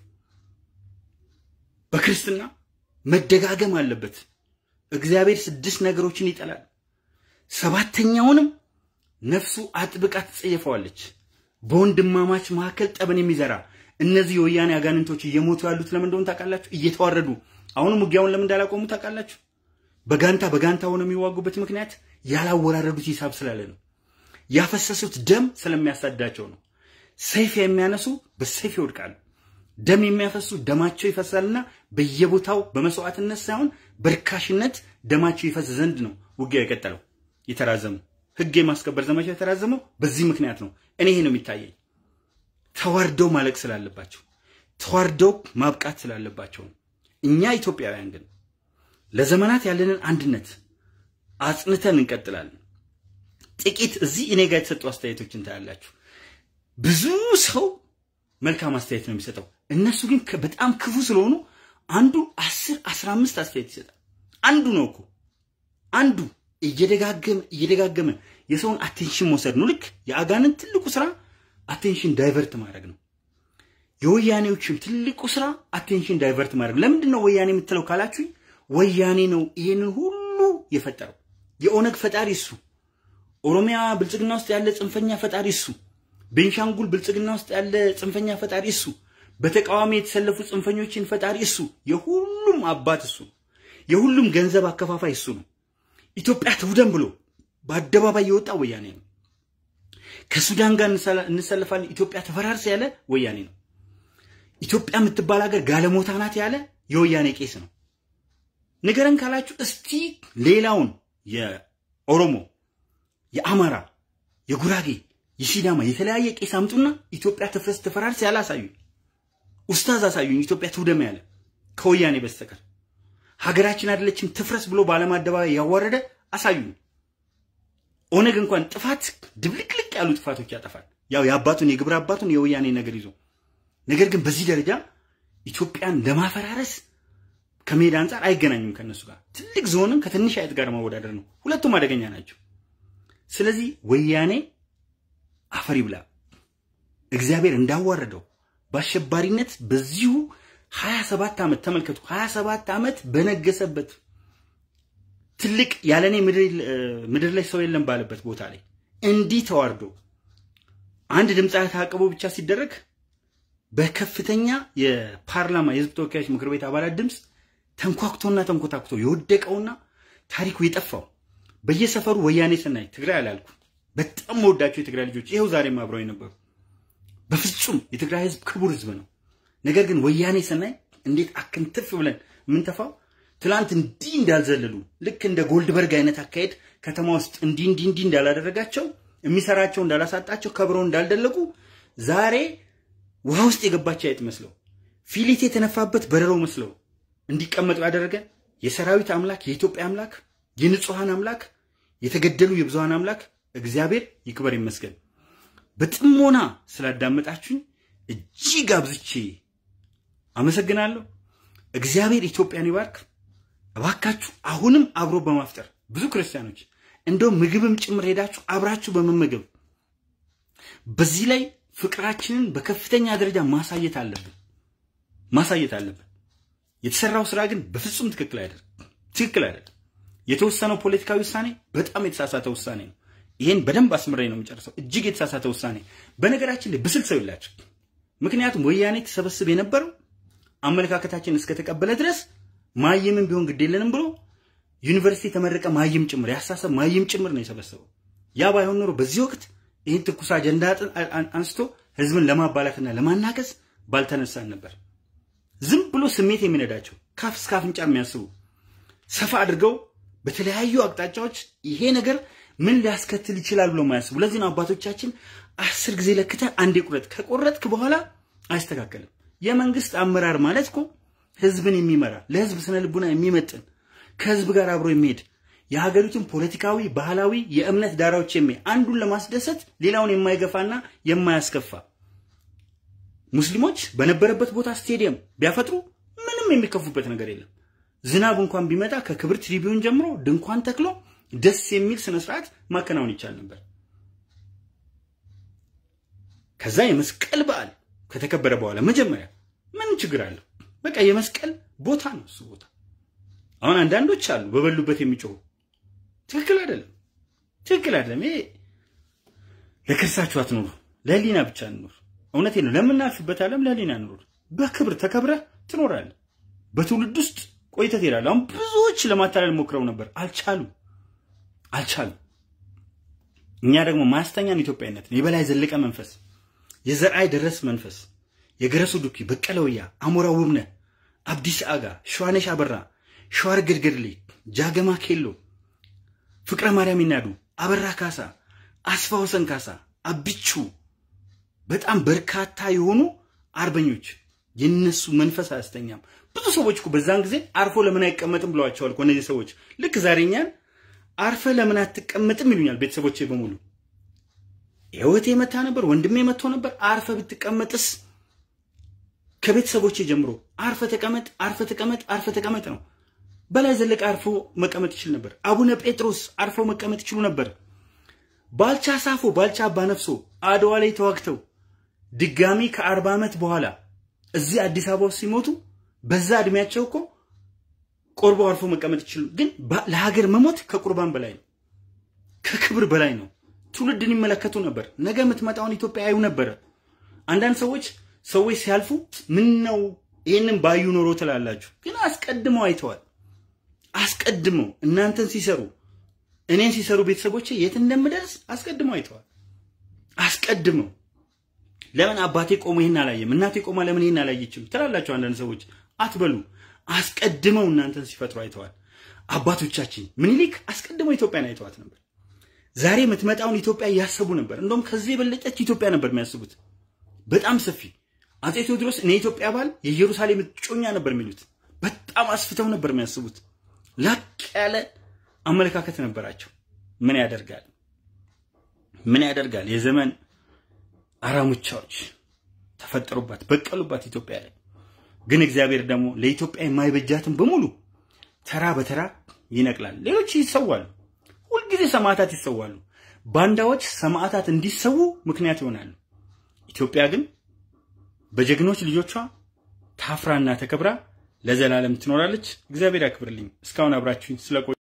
በክርስትና መደጋገም አለበት። እግዚአብሔር ስድስት ነገሮችን ይጠላል። ሰባተኛውንም ነፍሱ አጥብቃ ትጸየፈዋለች። በወንድማማች መካከል ጠብን የሚዘራ እነዚህ የወያኔ አጋንንቶች እየሞቱ ያሉት ለምን እንደሆነ ታውቃላችሁ? እየተዋረዱ አሁንም ውጊያውን ለምን እንዳላቆሙ ታውቃላችሁ? በጋንታ በጋንታ ሆነው የሚዋጉበት ምክንያት ያላወራረዱት ሂሳብ ስላለ ነው። ያፈሰሱት ደም ስለሚያሳዳቸው ነው። ሰይፍ የሚያነሱ በሰይፍ ይወድቃሉ። ደም የሚያፈሱ ደማቸው ይፈሳልና በየቦታው በመስዋዕትነት ሳይሆን በርካሽነት ደማቸው ይፈስ ዘንድ ነው ውጊያው የቀጠለው የተራዘመው ህግ የማስከበር ዘመቻ የተራዘመው በዚህ ምክንያት ነው። እኔ ይሄ ነው የሚታየኝ። ተዋርደው ማለቅ ስላለባቸው፣ ተዋርደው ማብቃት ስላለባቸው ነው። እኛ ኢትዮጵያውያን ግን ለዘመናት ያለንን አንድነት አጽንተን እንቀጥላለን። ጥቂት እዚህ እኔ ጋር የተሰጡ አስተያየቶችን ታያላችሁ። ብዙ ሰው መልካም አስተያየት ነው የሚሰጠው። እነሱ ግን በጣም ክፉ ስለሆኑ አንዱ አስር አስራ አምስት አስተያየት ይሰጣል። አንዱ ነው እኮ አንዱ እየደጋገመ እየደጋገመ የሰውን አቴንሽን መውሰድ ነው። ልክ የአጋንንት ትልቁ ስራ አቴንሽን ዳይቨርት ማድረግ ነው። የወያኔዎችም ትልቁ ስራ አቴንሽን ዳይቨርት ማድረግ። ለምንድን ነው ወያኔ የምትለው ካላችሁ ወያኔ ነው ይሄንን ሁሉ የፈጠረው። የኦነግ ፈጣሪ እሱ፣ ኦሮሚያ ብልጽግና ውስጥ ያለ ጽንፈኛ ፈጣሪ እሱ፣ ቤንሻንጉል ብልጽግና ውስጥ ያለ ጽንፈኛ ፈጣሪ እሱ፣ በተቃዋሚ የተሰለፉ ጽንፈኞችን ፈጣሪ እሱ፣ የሁሉም አባት እሱ፣ የሁሉም ገንዘብ አከፋፋይ እሱ ነው። ኢትዮጵያ ትውደም ብሎ በአደባባይ የወጣ ወያኔ ነው። ከሱዳን ጋር እንሰለፋለን ኢትዮጵያ ተፈራርስ ያለ ወያኔ ነው። ኢትዮጵያ የምትባል ሀገር ጋለሞታ ናት ያለ የወያኔ ቄስ ነው። ንገረን ካላችሁ እስቲ ሌላውን የኦሮሞ፣ የአማራ፣ የጉራጌ፣ የሲዳማ የተለያየ ቄስ አምጡና ኢትዮጵያ ትፍረስ ትፈራርስ ያለ አሳዩኝ። ኡስታዝ አሳዩኝ። ኢትዮጵያ ትውደም ያለ ከወያኔ በስተቀር ሀገራችን አይደለችም ትፍረስ ብሎ በዓለም አደባባይ ያዋረደ አሳዩኝ። ኦነግ እንኳን ጥፋት ድብልቅልቅ ያሉ ጥፋቶች ያጠፋል። ያው የአባቱን የግብረ አባቱን የወያኔ ነገር ይዞ ነገር ግን በዚህ ደረጃ ኢትዮጵያን ለማፈራረስ ከሜዳ አንጻር አይገናኙም ከነሱ ጋር። ትልቅ ዝሆንን ከትንሽ አይጥ ጋር ማወዳደር ነው። ሁለቱም አደገኛ ናቸው። ስለዚህ ወያኔ አፈር ይብላ። እግዚአብሔር እንዳዋረደው በአሸባሪነት በዚሁ 27 ዓመት ተመልከቱ፣ 27 ዓመት በነገሰበት ትልቅ ያለኔ ምድር ላይ ሰው የለም ባለበት ቦታ ላይ እንዲህ ተዋርዶ አንድ ድምፃዊ ታቅቦ ብቻ ሲደረግ በከፍተኛ የፓርላማ የህዝብ ተወካዮች ምክር ቤት አባላት ድምፅ ተንኳክቶና ተንኮታኩቶ የወደቀውና ታሪኩ የጠፋው በየሰፈሩ ወያኔ ስናይ ትግራይ አላልኩ። በጣም መወዳቸው የትግራይ ልጆች ይኸው ዛሬም አብረው የነበሩ በፍጹም የትግራይ ህዝብ ክቡር ህዝብ ነው። ነገር ግን ወያኔ ስናይ እንዴት አክንትፍ ብለን የምንተፋው ትላንት እንዲህ እንዳልዘለሉ ልክ እንደ ጎልድበርግ አይነት አካሄድ ከተማ ውስጥ እንዲህ እንዲህ እንዲህ እንዳላደረጋቸው የሚሰራቸው እንዳላሳጣቸው ከብረው እንዳልደለቁ ዛሬ ውሃ ውስጥ የገባች አይጥ መስለው ፊሊት የተነፋበት በረሮ መስለው እንዲቀመጡ ያደረገ የሰራዊት አምላክ የኢትዮጵያ አምላክ የንጹሐን አምላክ የተገደሉ የብዙሃን አምላክ እግዚአብሔር ይክበር ይመስገን። በጥሞና ስላዳመጣችሁኝ እጅግ አብዝቼ አመሰግናለሁ። እግዚአብሔር ኢትዮጵያን ይባርክ። እባካችሁ አሁንም አብሮ በማፍጠር ብዙ ክርስቲያኖች እንደው ምግብም ጭምር ሄዳችሁ አብራችሁ በመመገብ በዚህ ላይ ፍቅራችንን በከፍተኛ ደረጃ ማሳየት አለብን ማሳየት አለብን። የተሰራው ስራ ግን በፍጹም ትክክል አይደለም፣ ትክክል አይደለም። የተወሰነው ፖለቲካዊ ውሳኔ በጣም የተሳሳተ ውሳኔ ነው። ይሄን በደንብ አስምሬ ነው የምጨርሰው። እጅግ የተሳሳተ ውሳኔ። በነገራችን ላይ ብስል ሰው የላቸው። ምክንያቱም ወያኔ ተሰበስብ የነበረው አመለካከታችን እስከተቀበለ ድረስ ማይምም ቢሆን ግድ የለንም ብሎ ዩኒቨርሲቲ የተመረቀ ማይም ጭምር ያሳሰብ ማይም ጭምር ነው የሰበሰበው። ያ ባይሆን ኖሮ በዚህ ወቅት ይህን ትኩስ አጀንዳ አንስቶ ህዝብን ለማባላትና ለማናከስ ባልተነሳን ነበር። ዝም ብሎ ስሜት የሚነዳቸው ካፍ እስከ አፍንጫ የሚያስቡ ሰፋ አድርገው በተለያዩ አቅጣጫዎች ይሄ ነገር ምን ሊያስከትል ይችላል ብሎ ማያስቡ። ለዚህ ነው አባቶቻችን አስር ጊዜ ለክተ አንዴ ቁረጥ፣ ከቆረጥክ በኋላ አይስተካከልም። የመንግስት አመራር ማለት እኮ ህዝብን የሚመራ ለህዝብ ስነ ልቡና የሚመጥን ከህዝብ ጋር አብሮ የሚሄድ የሀገሪቱን ፖለቲካዊ፣ ባህላዊ፣ የእምነት ዳራዎች የሚያይ አንዱን ለማስደሰት ሌላውን የማይገፋና የማያስከፋ ሙስሊሞች በነበረበት ቦታ ስቴዲየም ቢያፈጥሩ ምንም የሚከፉበት ነገር የለም። ዝናብ እንኳን ቢመጣ ከክብር ትሪቢዩን ጀምሮ ድንኳን ተክሎ ደስ የሚል ስነ ስርዓት ማከናወን ይቻል ነበር። ከዛ የመስቀል በዓል ከተከበረ በኋላ መጀመሪያ ምን ችግር አለው? በቃ የመስቀል ቦታ ነው እሱ ቦታ። አሁን አንዳንዶች አሉ በበሉበት የሚጮሁ ትክክል አይደለም፣ ትክክል አይደለም። ይሄ ለክርሳችሁ አትኖሩ፣ ለህሊና ብቻ እንኖር። እውነቴ ነው። ለምናልፍበት ዓለም ለህሊና እንኖር። በክብር ተከብረህ ትኖራለህ። በትውልድ ውስጥ ቆይተህ ትሄዳለህ። አሁን ብዙዎች ለማታለል ሞክረው ነበር፣ አልቻሉም፣ አልቻሉም። እኛ ደግሞ ማስተኛን ኢትዮጵያዊነትን የበላይ ዘለቀ መንፈስ፣ የዘርአይ ደረስ መንፈስ፣ የገረሱ ዱኪ፣ በቀለ ወያ፣ አሞራ ውብነህ፣ አብዲስ አጋ፣ ሸዋነሽ አበራ፣ ሸዋር ገድገድሌ፣ ጃገማ ኬሎ፣ ፍቅረ ማርያም ይናዱ፣ አበራ ካሳ፣ አስፋ ወሰን ካሳ፣ አብቹ በጣም በርካታ የሆኑ አርበኞች የነሱ መንፈስ አያስተኛም። ብዙ ሰዎች እኮ በዛን ጊዜ አርፎ ለምን አይቀመጥም ብለዋቸዋል እኮ እነዚህ ሰዎች። ልክ ዛሬ እኛን አርፈ ለምን አትቀመጥም ይሉኛል ቤተሰቦቼ በሙሉ። ህይወቴ መታ ነበር፣ ወንድሜ መጥቶ ነበር። አርፈ ብትቀመጥስ? ከቤተሰቦቼ ጀምሮ አርፈ ተቀመጥ፣ አርፈ ተቀመጥ፣ አርፈ ተቀመጥ ነው። በላይ ዘለቀ አርፎ መቀመጥ ይችል ነበር። አቡነ ጴጥሮስ አርፎ መቀመጥ ይችሉ ነበር። ባልቻ ሳፎ፣ ባልቻ አባነፍሶ አድዋ ላይ ተዋግተው ድጋሚ ከአርባ ዓመት በኋላ እዚህ አዲስ አበባ ውስጥ ሲሞቱ በዛ እድሜያቸው እኮ ቆርበው አርፎ መቀመጥ ይችሉ። ግን ለሀገር መሞት ከቁርባን በላይ ነው፣ ከክብር በላይ ነው። ትውልድን ይመለከቱ ነበር። ነገ የምትመጣውን ኢትዮጵያ ያዩ ነበረ። አንዳንድ ሰዎች ሰዎች ሲያልፉ ምን ነው ይህንን ባዩ ኖሮ ትላላችሁ። ግን አስቀድመው አይተዋል። አስቀድመው እናንተን ሲሰሩ እኔን ሲሰሩ ቤተሰቦቼ የት እንደምደርስ አስቀድመው አይተዋል። አስቀድመው ለምን አባቴ ቆሞ ይህን አላየም፣ እናቴ ቆማ ለምን ይህን አላየችም ትላላቸው አንዳንድ ሰዎች። አትበሉ። አስቀድመው እናንተን ሲፈጥሩ አይተዋል። አባቶቻችን ምኒልክ አስቀድመው ኢትዮጵያን አይተዋት ነበር። ዛሬ የምትመጣውን ኢትዮጵያ እያሰቡ ነበር። እንደውም ከዚህ የበለጠች ኢትዮጵያ ነበር የሚያስቡት፣ በጣም ሰፊ። አፄ ቴዎድሮስ እኔ ኢትዮጵያ ባል የኢየሩሳሌም እጮኛ ነበር የሚሉት። በጣም አስፍተው ነበር የሚያስቡት። ላቅ ያለ አመለካከት ነበራቸው። ምን ያደርጋል ምን ያደርጋል የዘመን አራሙቻዎች ተፈጠሩባት በቀሉባት ኢትዮጵያ ላይ። ግን እግዚአብሔር ደግሞ ለኢትዮጵያ የማይበጃትን በሙሉ ተራ በተራ ይነቅላል። ሌሎች ይሰዋሉ። ሁልጊዜ ሰማዕታት ይሰዋሉ። ባንዳዎች ሰማዕታት እንዲሰዉ ምክንያት ይሆናሉ። ኢትዮጵያ ግን በጀግኖች ልጆቿ ታፍራና ተከብራ ለዘላለም ትኖራለች። እግዚአብሔር ያክብርልኝ። እስካሁን አብራችሁኝ ስለቆ